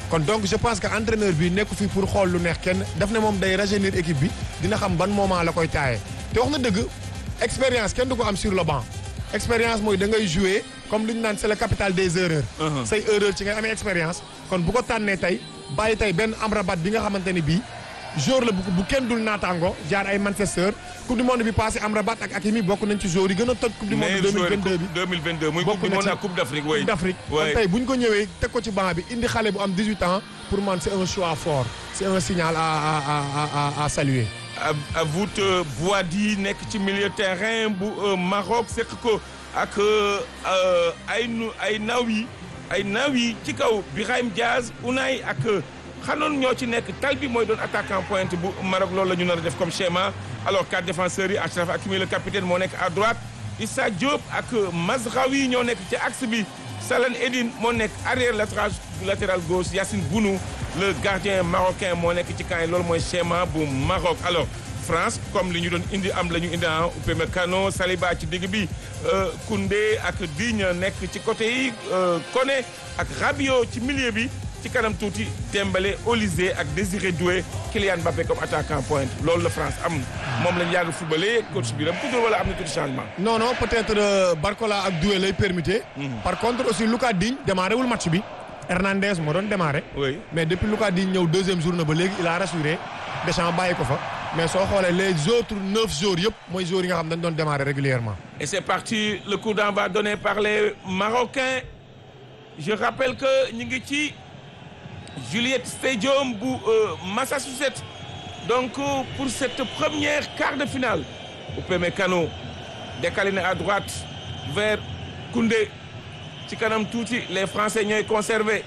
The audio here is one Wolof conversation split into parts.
kon donc je pense que entraîneur bi nekku fi pour xool lu neex kenn daf ne moom day rajeunir équipe bi dina xam ban moment la koy taayee te wax na dëgg expérience kenn du ko am sur le banc expérience mooy da ngay jouer comme li ñu naan c'est le capital des erreurs. say erreur ci ngay amee expérience. kon bu ko tànnee tey bàyyi tey benn Amrabat bi nga xamante ni bii joueur la bu bu kenn dul naataango jaar ay Manchester coupe du monde bi passé Amrabat ak Hakimi bokk nañ ci joueur yi gën a toj coupe du monde 2022 bi. 2022 muy bokk coupe du na monde ci ak coupe d'Afrique oui. Coupe d'Afrique kon tey bu ñu ko ñëwee teg ko ci banc bi indi xale bu am 18 ans pour man c'est un choix fort c'est un signal à à à à à saluer. à vous Boadi nekk ci milieu terrain bu Maroc sekk ko ak ay nu ay naw yi ay naw yi ci kaw Birahim Diaz Unai ak xanoon ñoo ci nekk tal bi mooy doon attaquant pointe bu Maroc loolu la ñu nar a def comme schéma alors quatre défenseurs yi Achraf Hakimi le capitaine moo nekk à droite Issa Diop ak Mazraoui ñoo nekk ci axe bi Salah Eddine moo nekk arrière latéral latéral gauche Yacine Bounou le gardien marocain moo nekk ci camp yi loolu mooy schéma bu Maroc alors France comme li ñu doon indi am la ñu indi ah Upamecano Saliba ci digg bi Koundé ak Digne nekk ci côté yi Koné ak Rabiot ci milieu bi ci kanam tuuti Dembélé Olysée ak Désiré Doué Kylian Mbappé comme attaquant pointe loolu la France am moom lañu yàgg footballé coach bi ram toujours wala am na tuuti changement. non non peut-être euh, Barcola ak Doué lay permuter. par contre aussi Lucas Digne démarré wul match bi. Hernandez moo doon démarré. oui mais depuis Lucas Digne ñëw deuxième journée ba léegi il a rassuré Deschamps bàyyi ko fa. mais soo xoolee les autres neuf jours yëpp mooy jours yi nga xam dañ doon démarrer régulièrement et c'est parti le coup d'envoi donné par les Marocains je rappelle que ñu ngi ci Juliette Stadium bu Massachusetts donc pour cette première quart de finale Upamecano décalé na à droite vers Koundé ci kanam tuuti les Français ñooy conservé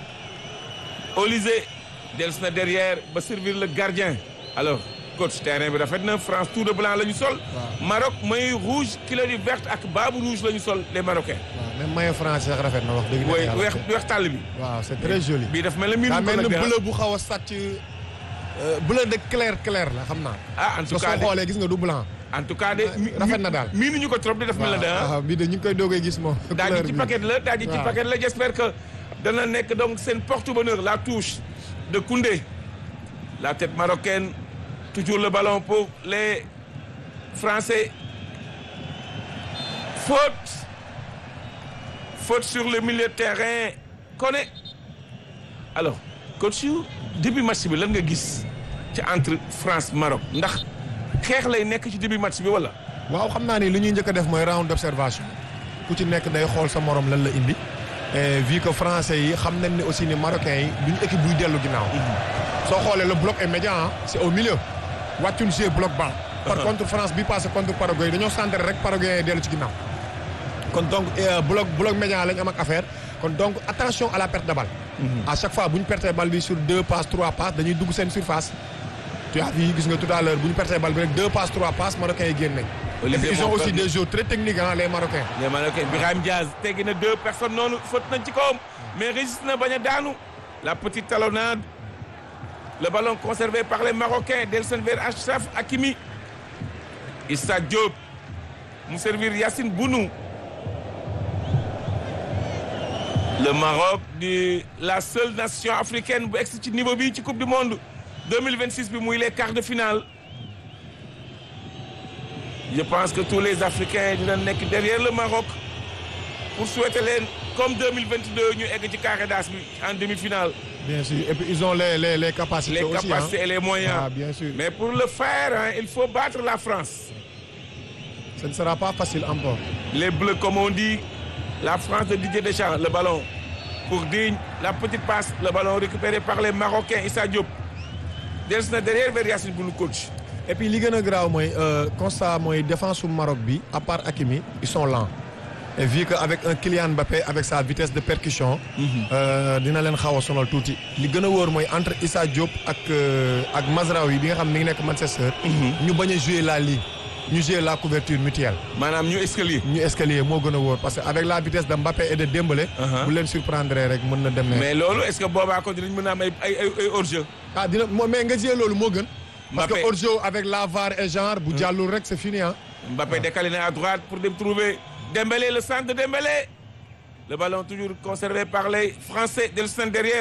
Olysée dellusi na derrière ba servir le gardien alors coach terrain bi rafet na France tout de blanc la ñu sol. Maroc mooy rouge kilo di verte ak baabu rouge la ñu sol les Marocains. waaw même maillot français sax rafet na wax dëgg. mooy weex weex tàll bi. waaw c'est très joli. bii daf mel ne miinu daa ko mel nag ni de bleu bu xaw a sàcc bleu de clair clair la xam naa. ah en tout soo cas de xoolee gis nga du blanc. en tout cas de. mi- rafet na daal. miinuñu ko trop de daf mel ne de ah. waaw bii de ñu ngi koy doogee gis moom. daal couleur di ci bi. paquet la daal di ci waaw. paquet la j'espère que dana nekk donc seen porte-bonheur la touche de Koundé la tête marocaine toujours le ballon pour les Français faute faute sur le milieu de terrain Koné alors coach yu début match bi lan nga gis ci entre France Maroc ndax xeex lay nekk ci début match bi wala waaw xam naa ni li ñuy njëkk a def mooy round d'observation ku ci nekk day xool sa morom lan la indi et vu que français yi xam nañ ne aussi ni marocains yi duñu équipe buy dellu ginnaaw. soo xoolee le bloc est médian ah c'est au milieu wàccul jouer bloc bas. par contre France bi passé contre Paraguay dañoo centré rek Paraguay yi dellu ci ginnaaw. kon donc euh, bloc bloc médian lañ am ak affaire kon donc attention à la perte de balle. à chaque fois bu ñu pertee balle bi sur deux passes trois passes dañuy dugg seen surface. tu as vu gis nga tout à l'heure bu ñu pertee balle bi rek deux passes trois passes marocains yi génn nañ. et puis Olivier ils ont moo aussi perdu. des joueurs très techniques hein les marocains. les Marocains Birahim Diaz teggi na deux personnes noonu faute nañ ci kawam mais résiste na bañ a daanu la petite talonnade le ballon conservé par les Marocains Delsen vers Achraf Hakimi Issa Diop mu servir Yacine Bounou le Maroc di la seule nation africaine bu egsi ci niveau bi ci coupe du monde 2026 bi muy les quarts de finale je pense que tous les Africains dina nekk derrière le Maroc pour souhaiter leen comme 2022 ñu egg ci carré d'as bi en demi-finale bien sûr et puis ils ont les les les capacités les aussi capacités hein. et les moyens Ah, bien sûr. mais pour le faire hein, il faut battre la France ce ne sera pas facile encore. les bleus comme on dit la France de Didier Deschamps le ballon pour Digne la petite passe le ballon récupéré par les Marocains Issa Diop dellusi na derrière vers Yacine Bounou coach et puis li gën a graaw mooy euh, constat mooy défense su Maroc bi à part Hakimi ils sont lents et vu que avec un Kylian Mbappé avec sa vitesse de percussion. euh, dina leen xaw a sonal tuuti. li gën a wóor mooy entre Issa Diop ak euh, ak Mazraoui bi nga xam mi ngi nekk Manchester. ñu bañ a jouer la ligue ñu jouer la couverture mutuelle. maanaam ñu escalier ñu escalier moo gën a wóor parce que avec la vitesse de Mbappé et de Dembélé. Uh-huh. bu leen surprendre rek mën na dem ne. mais loolu est-ce que boobaa ko dinañ mën a am ay ay ay hors-jeu ah dina moo mais nga jouer loolu moo gën. parce Mbappé. que hors-jeu avec la VAR et genre bu jàllul rek c'est fini ah. Mbappé décalé na à droite pour dem trouver Dembélé le centre de Dembélé le ballon toujours conservé par les Français Delsen derrière